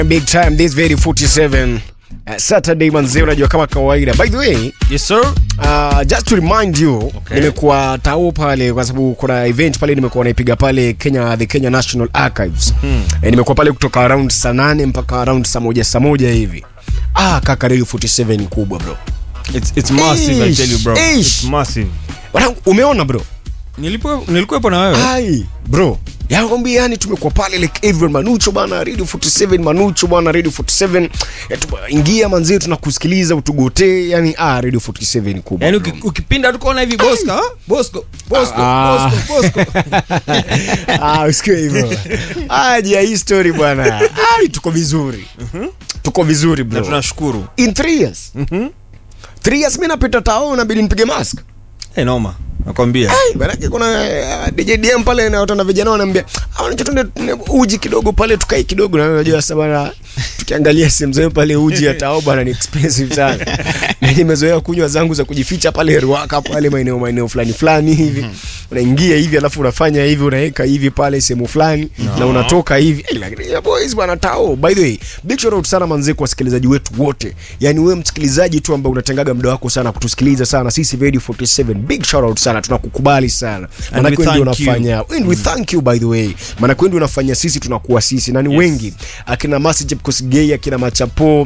big time this very 47 uh, saturday manzee unajua kama kawaida by the way Yes sir. Uh, just to remind you okay. nimekuwa tao pale kwa sababu kuna event pale nimekuwa naipiga pale Kenya the Kenya National Archives hmm. e, nimekuwa pale kutoka around saa nane mpaka around saa moja saa moja hivi ah kaka Radio 47 ni kubwa bro It's it's massive I tell you bro. Ish. It's massive. Wanangu, umeona bro Nilipo nilikuwepo na wewe. ai bro yakwambia yani tumekuwa pale like everyone manucho bana radio 47 manucho bana radio 47 ya, tu- ingia manzee tunakusikiliza utugotee yani ah radio 47 ni kubwa Yaani bro. uki- ukipinda tukaona hivi Bosco, ah? Bosco, Bosco, Ah. Bosco, Bosco. ah, usikie hivyo aje hii story bwana ai tuko vizuri tuko vizuri Na bro tunashukuru. in three years three years mi napita tao nabidi nipige mask Eh, noma. Nakwambia. Ai, manake kuna uh, DJ DM pale na watu na vijana wanaambia "Ah, tuende uji kidogo pale tukae kidogo na unajua sasa bana tukiangalia sehemu zao pale uji ya tao bana ni expensive sana na nimezoea kunywa zangu za kujificha pale Ruaka pale maeneo maeneo fulani fulani hivi unaingia hivi alafu unafanya hivi unaweka hivi pale sehemu fulani na unatoka hivi Eh, lakini ya boys bana tao by the way big shout out sana manzi kwa wasikilizaji wetu wote yani wewe msikilizaji tu ambaye unatengaga muda wako sana kutusikiliza sana sisi Radio 47 big shout out sana tunakukubali sana maana we kweli ndio thank you. unafanya and we thank you by the way maana kweli unafanya sisi tunakuwa sisi na ni Yes. wengi akina Masi Kosgei akina Machapo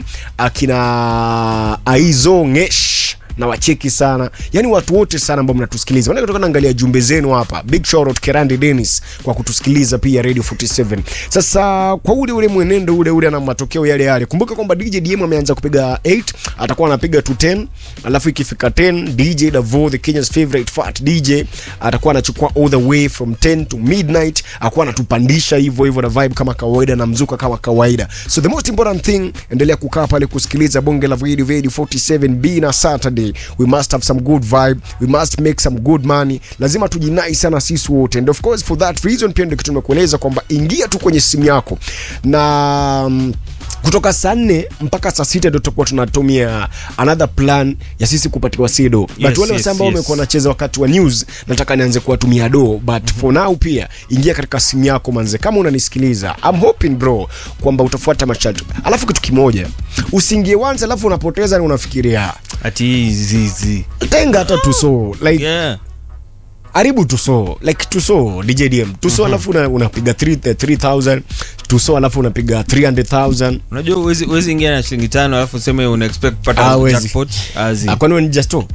akina Aizo Ngesh na wacheki sana yani watu wote sana ambao mnatusikiliza maana kutoka naangalia jumbe zenu hapa big shout out Kerandi Dennis kwa kutusikiliza pia Radio 47 sasa kwa ule ule mwenendo ule ule na matokeo yale yale kumbuka kwamba DJ DM ameanza kupiga 8 atakuwa anapiga to 10 alafu ikifika 10 DJ Davo the Kenya's favorite fat DJ atakuwa anachukua all the way from 10 to midnight akuwa anatupandisha hivyo hivyo na vibe kama kawaida na mzuka kama kawaida so the most important thing endelea kukaa pale kusikiliza bonge la video video 47 b na Saturday we must have some good vibe we must make some good money lazima tujinai sana sisi wote and of course for that reason pia ndio kitu nimekueleza kwamba ingia tu kwenye simu yako na mm, kutoka saa nne mpaka saa sita ndio tutakuwa tunatumia another plan ya sisi kupatiwa sido but Yes, wale yes, wase ambao yes. wamekuwa wanacheza wakati wa news nataka nianze kuwatumia do but for now pia ingia katika simu yako manze kama unanisikiliza I'm hoping bro kwamba utafuata masharti alafu kitu kimoja usiingie once alafu unapoteza na unafikiria Ati hizi hizi. tenga hata tuso like Yeah. haribu tuso like tuso djdm tuso alafu una- unapiga 3 3000 tuso alafu unapiga 300000 Unajua uwezi uwezi ingia na shilingi tano alafu useme una expect kupata Ah, huwezi. jackpot. Azi. Ah, kwani wewe ni justo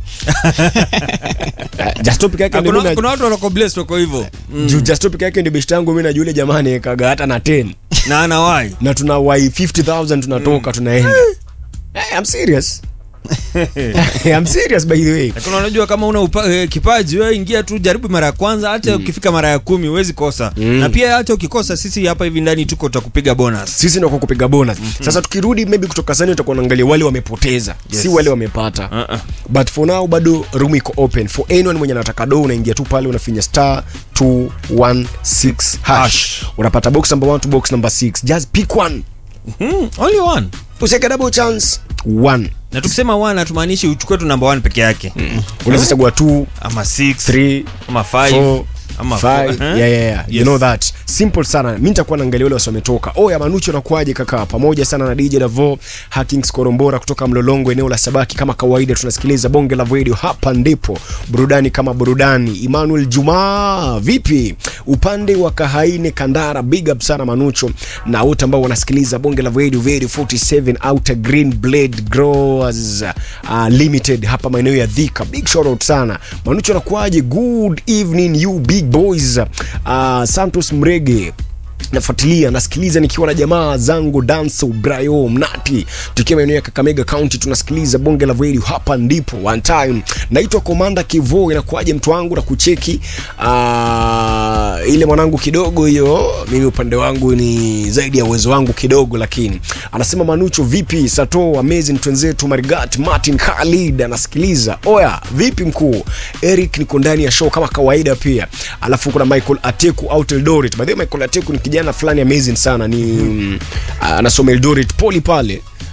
justo peke yake ndio Kuna mimi kuna watu wako blessed wako hivyo. na- juu justo peke yake ndio best yangu mimi na yule jamani kaga hata na 10 Na anawai. na tuna wai 50000 tunatoka tunaenda Eh, I'm serious I'm serious by the way Lakini unajua kama una upa, eh, kipaji wewe ingia tu jaribu mara ya kwanza hata ukifika mara ya kumi huwezi kosa. Na pia hata ukikosa sisi hapa hivi ndani tuko tutakupiga bonus. sisi ndio kwa kupiga bonus sasa tukirudi maybe kutoka sani tutakuwa naangalia wale wamepoteza Yes. si wale wamepata Uh-uh. but for now bado room iko open for anyone mwenye anataka do unaingia tu pale unafinya star 216 hash Hash. unapata box number 1 to box number 6 just pick one Hmm, only one. usiweke double chance one Na tukisema one hatumaanishi uchukue tu number one peke yake. unaweza chagua 2 Ama 6, 3 ama 5, Four, ama five. four, eh? Yeah, yeah, yeah. You Yes. know that simple sana mi nitakuwa naangalia wale wasiometoka oya manucho nakuaje kaka pamoja sana na dj davo hakings korombora kutoka mlolongo eneo la sabaki kama kawaida tunasikiliza bonge la radio hapa ndipo burudani kama burudani emmanuel jumaa vipi upande wa kahaine kandara big up sana manucho na wote ambao wanasikiliza bonge la radio radio 47 outer green blade growers uh, limited hapa maeneo ya dhika big shout out sana manucho nakuaje good evening you big boys uh, santos mrege nafuatilia nasikiliza nikiwa na jamaa zangu danso brayo mnati tukiwa maeneo ya kakamega county tunasikiliza bonge la radio hapa ndipo one time naitwa komanda kivo inakuaje mtu wangu na kucheki uh, ile mwanangu kidogo hiyo mimi upande wangu ni zaidi ya uwezo wangu kidogo lakini anasema manucho vipi sato amazing twenzetu marigat martin khalid anasikiliza oya vipi mkuu eric niko ndani ya show kama kawaida pia alafu kuna michael ateku out eldoret by the way michael ateku ni kijana fulani amazing sana ni mm, anasoma eldoret poli pale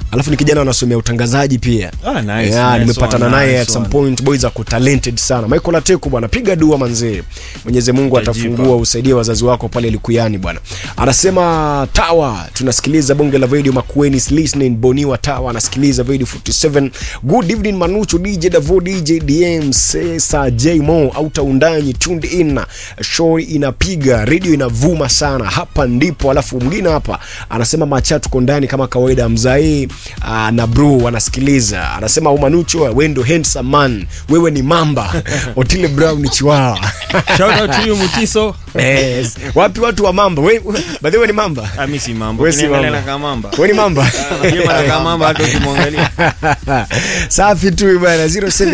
alafu ni kijana anasomea utangazaji pia Ah, nice, yeah, nice nimepatana one, naye nice at some one. point boys ako talented sana michael ateku bwana piga dua manzee mwenyezi mungu Tajipa. atafungua usaidie wazazi wako pale likuyani bwana anasema tawa tunasikiliza bonge la video makueni is listening boniwa tawa anasikiliza video 47 good evening manuchu dj davo dj dm sesa j mo auta undanyi tuned in show inapiga radio inavuma sana hapa ndipo alafu mwingine hapa anasema macha tuko ndani kama kawaida mzae uh, na bro anasikiliza anasema umanucho wendo handsome man wewe ni mamba otile brown ni chiwawa shout out to you mutiso yes. wapi watu wa mamba we, we, by the way ni mamba Ah, mi si mambo We si Ukiniangalia mamba. nakaa mamba we ni mamba Yeye anakaa mamba hata ukimwangalia safi tu bana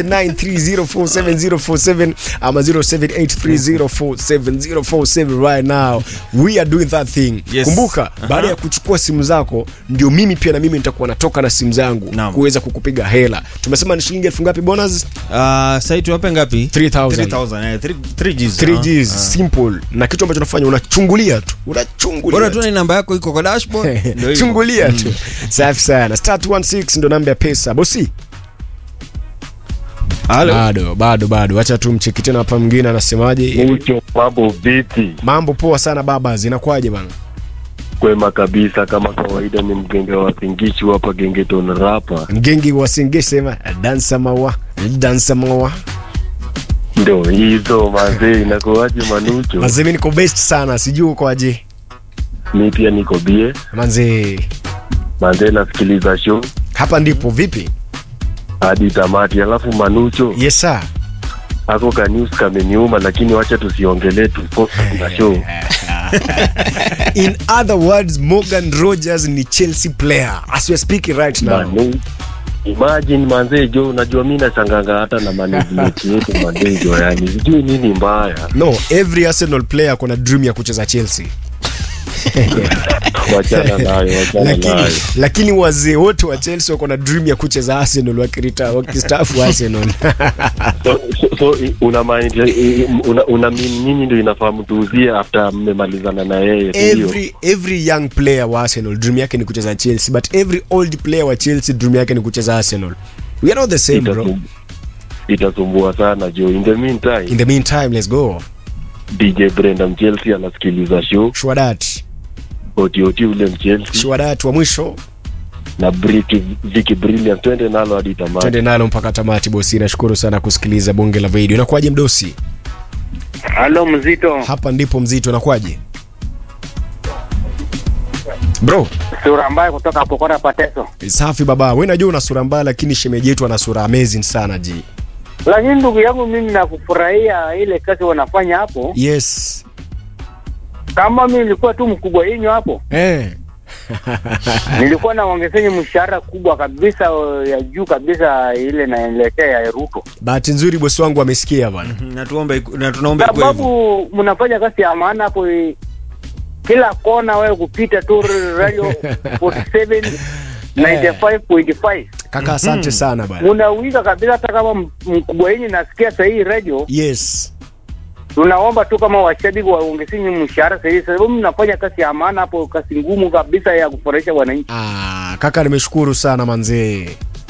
0793047047 ama 0783047047 right now we are doing that thing Yes. kumbuka baada ya kuchukua simu zako ndio mimi pia na mimi nitakuwa natoka na simu zangu Naam. kuweza kukupiga hela tumesema ni shilingi elfu ngapi bonus Ah, sasa tuwape ngapi 3000 3000 eh, 3 3Gs 3Gs ah. simple na kitu ambacho unafanya unachungulia tu unachungulia bora tu. tu ni namba yako iko kwa dashboard ndio hivyo. chungulia tu safi sana start 16 ndo namba ya pesa bosi Halo. bado bado bado wacha tu mcheki tena hapa mwingine anasemaje Mucho mambo vipi? mambo poa sana baba zinakuwaje bana Kwema kabisa, kama kawaida, ni mgenge wa Singichi hapa Gengeton Rapa. mgengi wasinge sema dansa mawa dansa mawa Ndo hizo mazee, inakuwaje Manucho? mazee mi niko best sana sijui ukoaje Mi pia niko bie manzee mazee, nasikiliza show hapa ndipo vipi hadi tamati. Alafu Manucho yes sir ako ka news kameniuma, lakini wacha tusiongelee, tufocus na show. in other words morgan rogers ni chelsea player as we are speaking right now Manu, imagine manzee jo, unajua mi nashanganga hata na management yetu manzee jo, yani sijui nini mbaya. no every arsenal player kona dream ya kucheza chelsea Wachana nayo, wachana lakini, nayo. lakini wazee wote wa chelsea wako na dream ya kucheza arsenal wakirita wakistaafu arsenal so, so, so i- una mind i- una, una mean nyinyi ndio inafaa mtuuzie after mmemalizana na yeye si ndio? every, every young player wa arsenal dream yake ni kucheza chelsea but every old player wa chelsea dream yake ni kucheza arsenal we are not the same bro Itasum- itasumbua sana jo in the meantime in the meantime let's go dj brenda mchelsea anasikiliza show shwadat otioti ule mchelsea shwadat wa mwisho na Briki- Vicky brilliant twende nalo hadi tamati twende nalo mpaka tamati bosi nashukuru sana kusikiliza bonge la video inakuwaje mdosi Halo mzito, hapa ndipo mzito inakuwaje bro sura mbaya kutoka Pokora Pateso. safi baba we najua una sura mbaya lakini shemeji yetu ana sura amazing sana ji Lakini ndugu yangu, mimi nakufurahia ile kazi wanafanya hapo. yes Kama mimi nilikuwa tu mkubwa yenyu hapo, eh. nilikuwa naongezeni mshahara kubwa kabisa ya juu kabisa, ile naelekea ya Ruto, bahati nzuri bosi wangu amesikia bwana na tuombe na tunaomba ikuwe hivyo. sababu mnafanya kazi ya maana hapo. eh, Kila kona wewe kupita tu radio 47 95.5 kaka asante sana bwana munawika kabisa, hata kama m- mkubwa yenyu nasikia sahii radio yes tunaomba tu kama washabiki waongezeni mshahara sahihi, sababu mnafanya kazi ya maana hapo, kazi ngumu kabisa ya kufurahisha wananchi. ah, kaka nimeshukuru sana manzee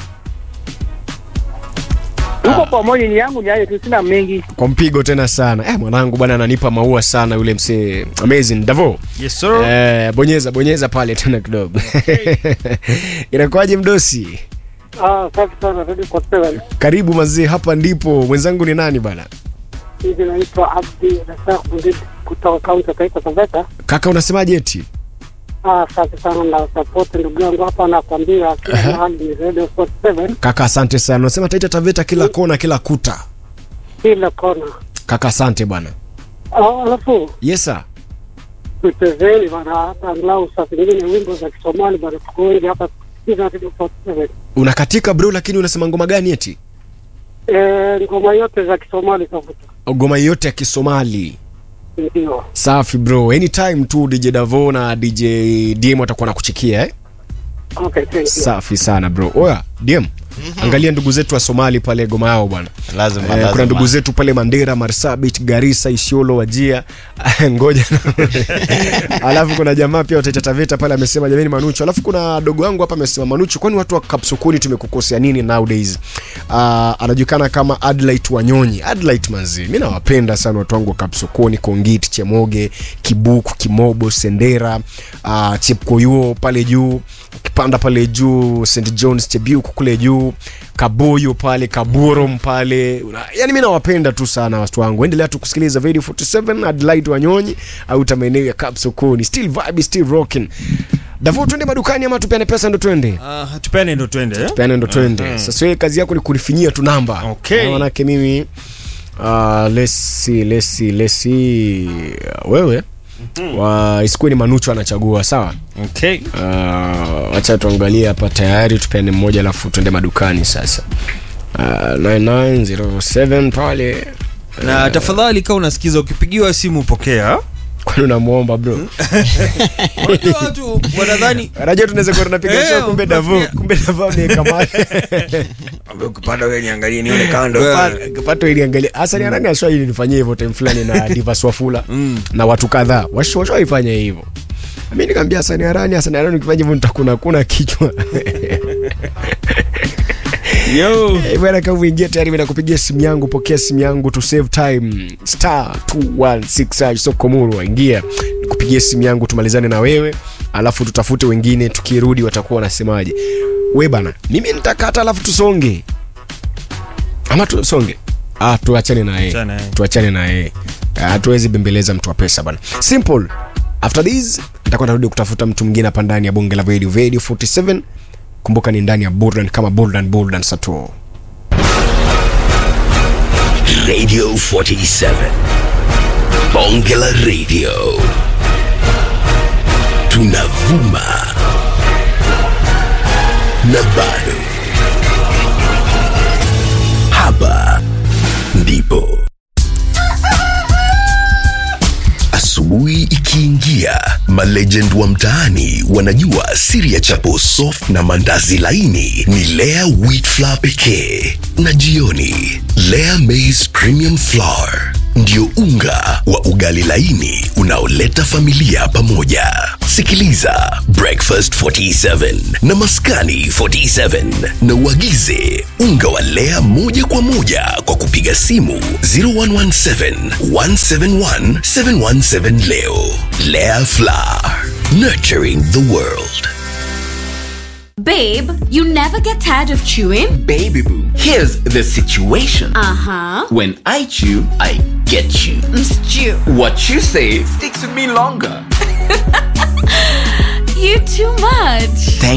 Tuko pamoja, ni yangu ni hayo tu, sina mengi. kwa mpigo tena sana eh, mwanangu bwana ananipa maua sana yule msee amazing davo yes sir eh, bonyeza bonyeza pale tena kidogo inakuwaje mdosi Ah, safi sana rudi kwa seven. karibu mazee hapa ndipo mwenzangu ni nani bana Hivi naitwa Abdi Rasak Bundid kutoka kaunti ya Taita Taveta. kaka unasemaje eti Ah, safi sana na support ndugu yangu hapa nakwambia kila Aha. mahali ni Radio 47 kaka asante sana unasema taita taveta kila kona kila kuta kila kona. kaka asante bwana Ah, alafu yes sir tuchezeni bana hata angalau saa zingine wimbo za Kisomali bana, tuko wengi hapa kusikiza Radio 47. unakatika bro lakini unasema ngoma gani eti Eh, ngoma yote za Kisomali tafuta. ngoma yote ya kisomali Ndio. safi bro anytime tu dj davo na dj dm watakuwa na kuchikia eh? Okay, thank you. safi sana bro oya dm angalia ndugu zetu wa somali pale goma yao bwana lazima Eh, lazima. kuna ndugu zetu pale Mandera, Marsabit, Garissa, Isiolo, Wajia ngoja alafu kuna jamaa pia wataita Taveta pale amesema jamani Manucho. Alafu kuna dogo wangu hapa amesema Manucho, kwani watu wa Kapsokoni tumekukosea nini nowadays? Uh, anajulikana kama Adlight Wanyonyi. Adlight manzi, mimi nawapenda sana watu wangu wa Kapsokoni, Kongit, Chemoge, Kibuku, Kimobo, Sendera, uh, Chepkoyo pale juu ukipanda pale juu St John's Chebiuk kule juu Kabuyu pale Kaburom pale Una- yani mi nawapenda tu sana watu wangu endelea tu kusikiliza Radio 47 Adelaide Wanyonyi au ta maeneo ya Kapsokoni still vibe still rocking Davo twende madukani ama tupeane pesa ndo twende Uh, tupeane ndo twende eh? tupeane ndo twende sasa wewe kazi yako ni kunifinyia tu namba Okay. Na manake mimi uh, let's see, let's see, let's see. wewe wa isikuwe ni manucho anachagua sawa Okay. Uh, wacha tuangalie hapa tayari tupeane mmoja alafu tuende madukani sasa uh, 9907 pale na tafadhali kaa unasikiza ukipigiwa simu pokea kwani unamwomba bro Unajua watu wanadhani rajia tunaweza kuwa tunapiga Eh, show kumbe davo unapiga- kumbe davo ameweka mali ukipanda wewe niangalie nione kando pato ili angalia hasa ni nani ashwa ili nifanyie hivyo time fulani na Divas Wafula na watu kadhaa washaifanya hivyo mimi nikamwambia Hasani Harani Hasani Harani ukifanya hivyo nitakuna kuna kichwa yo Eh, bwana kama uingie tayari mimi nakupigia simu yangu pokea simu yangu to save time star 216 hash, so komuru ingia nikupigie simu yangu tumalizane na wewe alafu tutafute wengine tukirudi watakuwa wanasemaje we bana mimi nitakata alafu tusonge ama tusonge ah tuachane na yeye Tuachane na yeye. tuachane na yeye Ah, hatuwezi bembeleza mtu wa pesa bana simple after this nitakuwa narudi kutafuta mtu mwingine hapa ndani ya bonge la radio radio 47 kumbuka ni ndani ya burdan kama burdan burdan sato Radio 47. Bongela Radio. Tunavuma. Na bado. Hapa ndipo. Asubuhi ikiingia, malegend wa mtaani wanajua siri ya chapo soft na mandazi laini ni Lea wheat flour pekee, na jioni Lea maize premium flour ndio unga wa ugali laini unaoleta familia pamoja. Sikiliza Breakfast 47 na Maskani 47 na uagize unga wa Lea moja kwa moja kwa kupiga simu 0117 171 717 leo. Lea Flour, nurturing the world. Babe, you never get tired of chewing? Baby boo, here's the situation. Uh huh. When I chew, I get you. Stew. What you say sticks with me longer. You too much.